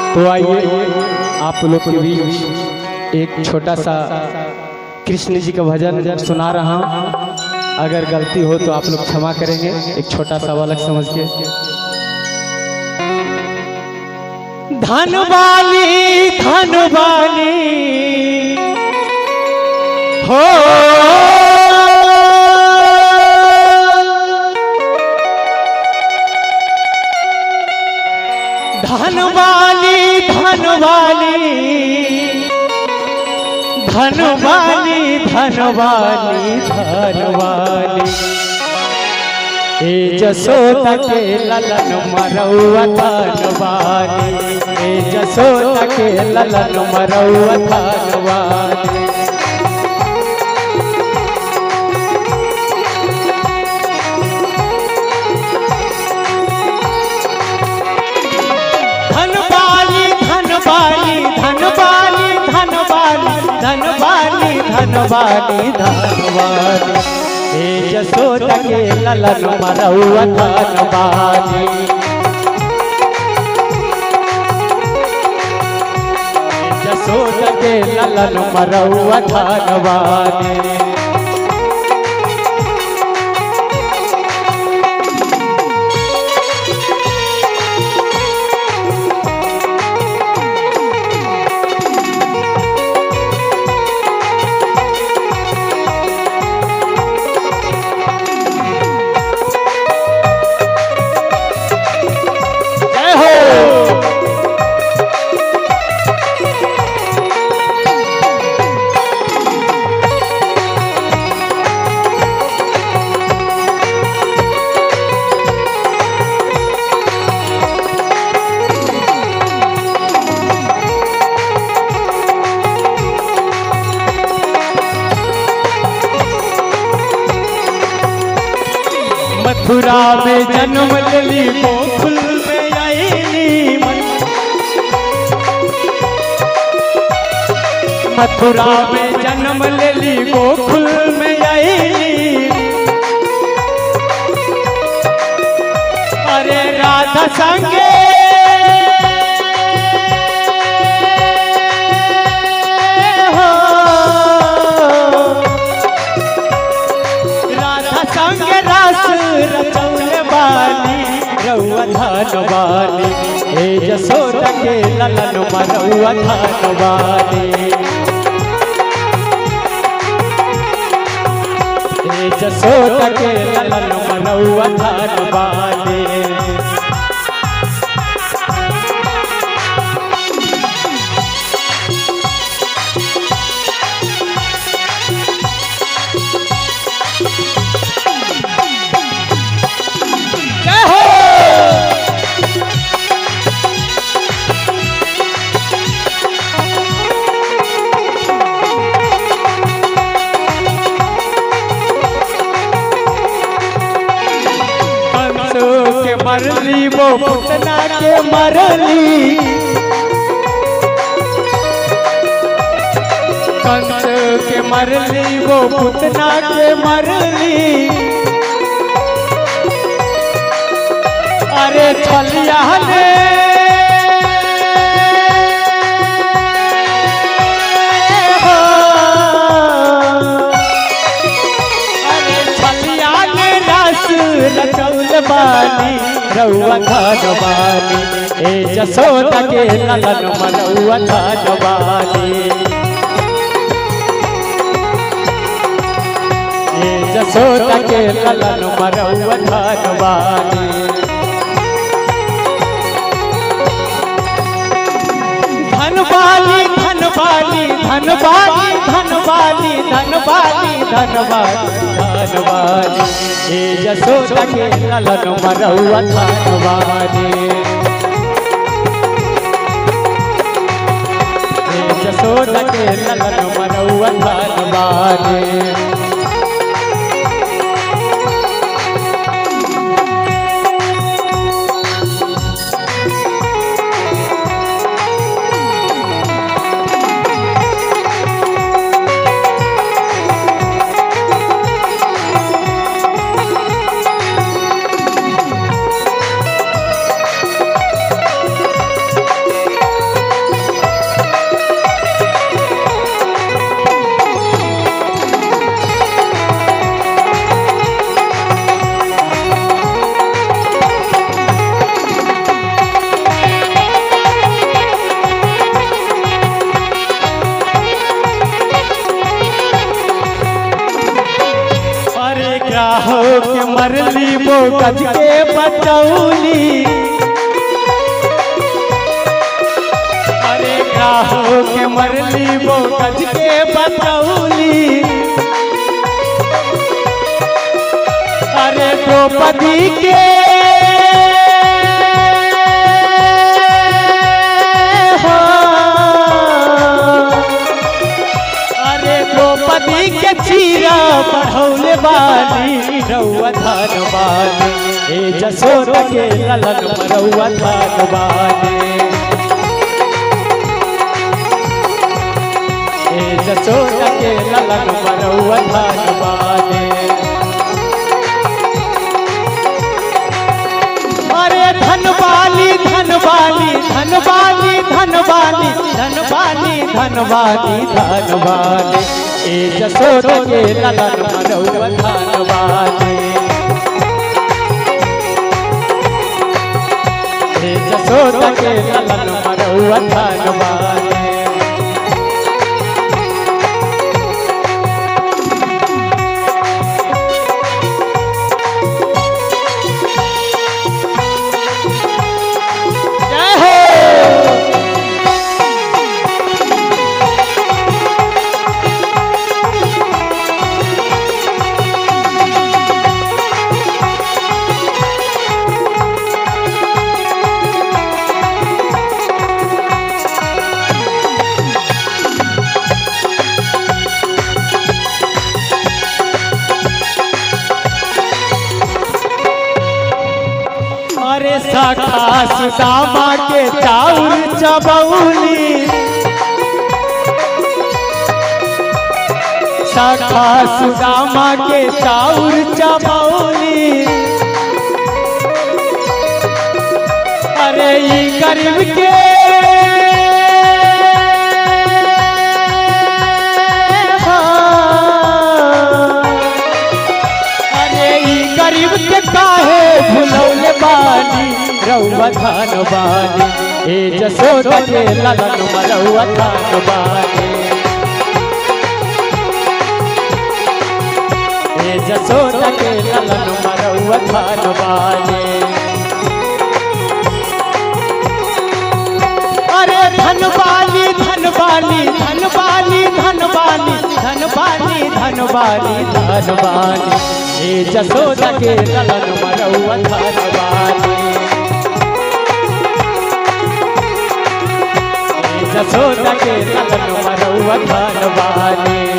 तो आइए आप लोग के बीच एक छोटा सा कृष्ण जी का भजन सुना रहा हूँ अगर गलती हो तो आप लोग क्षमा करेंगे एक छोटा सा बालक समझ के धन वाली धन वाली हो धन वाली धन वाली धन वाली धन वाली धन वाली ए जसोदा के ललन मरौआ धन वाली ए जसोदा के ललन मरौआ धन वाली धन वाली धन वाली धन वाली धन वाली धन वाली धन वाली धन वाली हे जसोदा के ललन मरौआ धन वाली हे जसोदा के ललन मरौआ धन वाली जय हो मथुरा में जन्म लेली गोकुल में आईली मथुरा में जन्म लेली गोकुल में आईली अरे राधा संगे हो राधा संग रस रचौल बाली रउआ धन वाली हे जसोदा के ललन मरउआ धन वाली हे जसोदा के ललन मरउआ धन वाली जय हो कंसो के मरली वो पुतना के मरली कंस के मरली वो पुतना के मरली अरे छलिया ने हो। अरे छलिया ने रस रचौल बानी रउआ धन बानी ए जसोदा के ललन मनौआ धन बानी ए जसोदा के ललन मरौआ धन बानी धन वाली धन वाली धन वाली धन वाली धन वाली धन वाली धन वाली हे यशोदा के ललन मरौआ धन वाली हे यशोदा के ललन मरौआ धन वाली गज के बचौली अरे काहो के मरली वो गज के बचौली अरे द्रौपदी के अरे द्रौपदी के चीरा बढ़ौले बानी रउआ धन बानी ए जसोद के ललन रउआ धन बानी ए जसोद के ललन रउआ धन बानी अरे धनवाली धनवाली धनवाली धनवाली धनवाली धनवाली धनवाली ए जसोद के ललन मनौआ धनवाली ए जसोद के ललन मनौआ धनवाली जय हो अरे सखा सुदामा के चाउर चबौली सखा सुदामा के चाउर चबौली अरे ई गरीब के अरे ई गरीब के काहे भुलौले बानी रउआ धान बानी ए जसोद के ललन रउआ धान बानी ए जसोद के ललन रउआ धान बानी अरे धनवाली धनवाली धनवाली धनवाली धनवाली धनवाली धनवाली ए जसोद के ललन मरौआ धनवाली ए जसोद के ललन मरौआ धनवाली